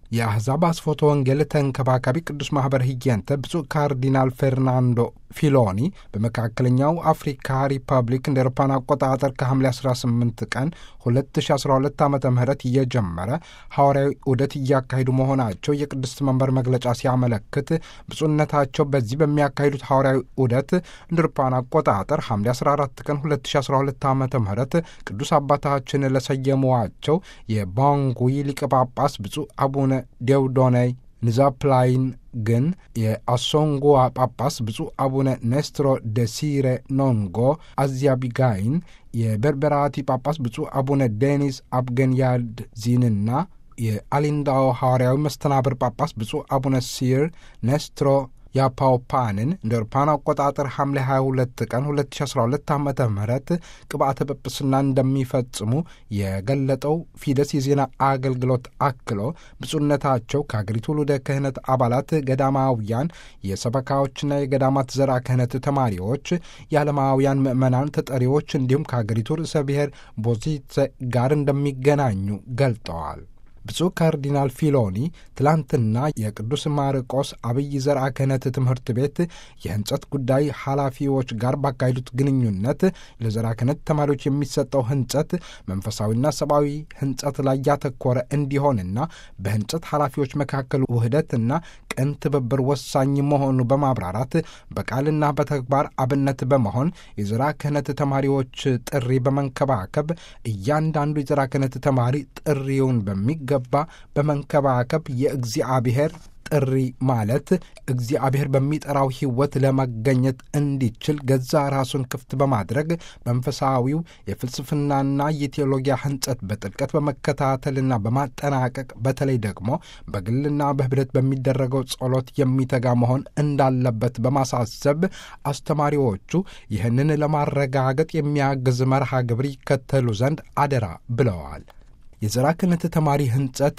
የአሕዛብ አስፎቶ ወንጌል ተንከባካቢ ቅዱስ ማኅበር ህየንተ ብፁዕ ካርዲናል ፌርናንዶ ፊሎኒ በመካከለኛው አፍሪካ ሪፐብሊክ እንደ አውሮፓውያን አቆጣጠር ከሐምሌ 18 ቀን 2012 ዓ ም እየጀመረ ሐዋርያዊ ዑደት እያካሄዱ መሆናቸው የቅድስት መንበር መግለጫ ሲያመለክት ብፁዕነታቸው በዚህ በሚያካሂዱት ሐዋርያዊ ዑደት እንደ አውሮፓውያን አቆጣጠር ሐምሌ 14 ቀን 2012 ዓ ም ቅዱስ አባታችን ለሰየሟቸው የባንጉይ ሊቀ ጳጳስ ብፁዕ አቡነ ዴውዶነይ ንዛፕላይን ግን የአሶንጎዋ ጳጳስ ብፁዕ አቡነ ኔስትሮ ደሲሬ ኖንጎ አዚያቢጋይን የበርበራቲ ጳጳስ ብፁዕ አቡነ ዴኒስ አብገንያድ ዚንና የአሊንዳኦ ሐዋርያዊ መስተናብር ጳጳስ ብፁዕ አቡነ ሲር ኔስትሮ ያፓውፓንን እንደ አውሮፓውያን አቆጣጠር ሐምሌ 22 ቀን 2012 ዓ ም ቅብአተ ጵጵስና እንደሚፈጽሙ የገለጠው ፊደስ የዜና አገልግሎት አክሎ ብፁዕነታቸው ከአገሪቱ ውሉደ ክህነት አባላት ገዳማውያን፣ የሰበካዎችና የገዳማት ዘርዓ ክህነት ተማሪዎች፣ የዓለማውያን ምዕመናን ተጠሪዎች እንዲሁም ከአገሪቱ ርዕሰ ብሔር ቦዚትሰ ጋር እንደሚገናኙ ገልጠዋል። ብፁዕ ካርዲናል ፊሎኒ ትላንትና የቅዱስ ማርቆስ አብይ ዘርዓ ክህነት ትምህርት ቤት የህንጸት ጉዳይ ኃላፊዎች ጋር ባካሄዱት ግንኙነት ለዘርዓ ክህነት ተማሪዎች የሚሰጠው ህንጸት መንፈሳዊና ሰብአዊ ህንጸት ላይ ያተኮረ እንዲሆንና በህንጸት ኃላፊዎች መካከል ውህደትና ቅን ትብብር ወሳኝ መሆኑ በማብራራት በቃልና በተግባር አብነት በመሆን የዘርዓ ክህነት ተማሪዎች ጥሪ በመንከባከብ እያንዳንዱ የዘርዓ ክህነት ተማሪ ጥሪውን በሚገባ በመንከባከብ የእግዚአብሔር ጥሪ ማለት እግዚአብሔር በሚጠራው ሕይወት ለመገኘት እንዲችል ገዛ ራሱን ክፍት በማድረግ መንፈሳዊው የፍልስፍናና የቴዎሎጊያ ህንጸት በጥልቀት በመከታተልና በማጠናቀቅ በተለይ ደግሞ በግልና በህብረት በሚደረገው ጸሎት የሚተጋ መሆን እንዳለበት በማሳሰብ አስተማሪዎቹ ይህንን ለማረጋገጥ የሚያግዝ መርሃ ግብር ይከተሉ ዘንድ አደራ ብለዋል። የዘርዓ ክህነት ተማሪ ህንጸት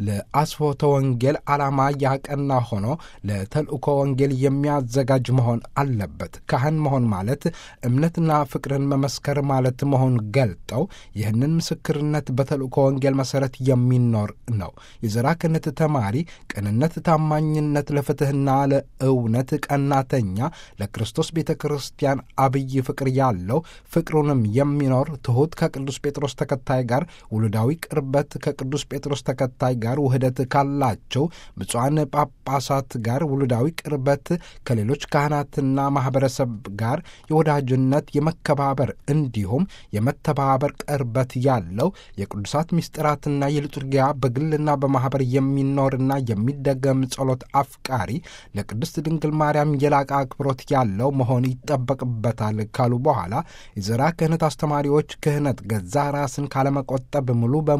ለአስፎተ ወንጌል ዓላማ ያቀና ሆኖ ለተልእኮ ወንጌል የሚያዘጋጅ መሆን አለበት። ካህን መሆን ማለት እምነትና ፍቅርን መመስከር ማለት መሆን ገልጠው ይህንን ምስክርነት በተልእኮ ወንጌል መሠረት የሚኖር ነው። የዘርዓ ክህነት ተማሪ ቅንነት፣ ታማኝነት፣ ለፍትሕና ለእውነት ቀናተኛ፣ ለክርስቶስ ቤተ ክርስቲያን አብይ ፍቅር ያለው ፍቅሩንም የሚኖር ትሑት፣ ከቅዱስ ጴጥሮስ ተከታይ ጋር ውሉዳዊ ቅርበት ከቅዱስ ጴጥሮስ ተከታይ ጋር ውህደት ካላቸው ብፁዓን ጳጳሳት ጋር ውሉዳዊ ቅርበት ከሌሎች ካህናትና ማኅበረሰብ ጋር የወዳጅነት የመከባበር እንዲሁም የመተባበር ቅርበት ያለው የቅዱሳት ምስጢራትና የልጡርጊያ በግልና በማኅበር የሚኖርና የሚደገም ጸሎት አፍቃሪ ለቅድስት ድንግል ማርያም የላቀ አክብሮት ያለው መሆን ይጠበቅበታል ካሉ በኋላ የዘርዓ ክህነት አስተማሪዎች ክህነት ገዛ ራስን ካለመቆጠብ ሙሉ በሙሉ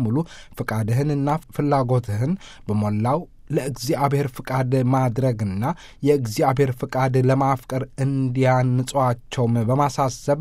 ፍቃድህንና ፍላጎትህን በሞላው ለእግዚአብሔር ፍቃድ ማድረግና የእግዚአብሔር ፍቃድ ለማፍቀር እንዲያንጿቸውም በማሳሰብ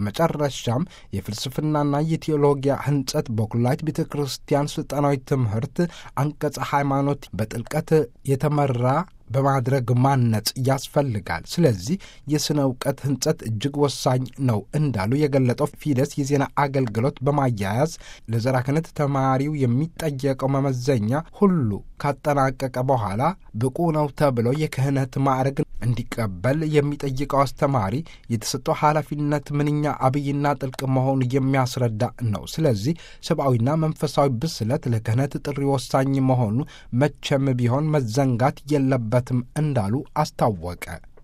በመጨረሻም የፍልስፍናና የቴዎሎጊያ ህንጸት በኩላይት ቤተ ክርስቲያን ስልጠናዊ ትምህርት አንቀጸ ሃይማኖት በጥልቀት የተመራ በማድረግ ማነጽ ያስፈልጋል። ስለዚህ የሥነ እውቀት ህንጸት እጅግ ወሳኝ ነው እንዳሉ የገለጠው ፊደስ የዜና አገልግሎት በማያያዝ ለዘርዓ ክህነት ተማሪው የሚጠየቀው መመዘኛ ሁሉ ካጠናቀቀ በኋላ ብቁ ነው ተብሎ የክህነት ማዕረግ እንዲቀበል የሚጠይቀው አስተማሪ የተሰጠው ኃላፊነት ምንኛ አብይና ጥልቅ መሆኑ የሚያስረዳ ነው። ስለዚህ ሰብአዊና መንፈሳዊ ብስለት ለክህነት ጥሪ ወሳኝ መሆኑ መቼም ቢሆን መዘንጋት የለበትም እንዳሉ አስታወቀ።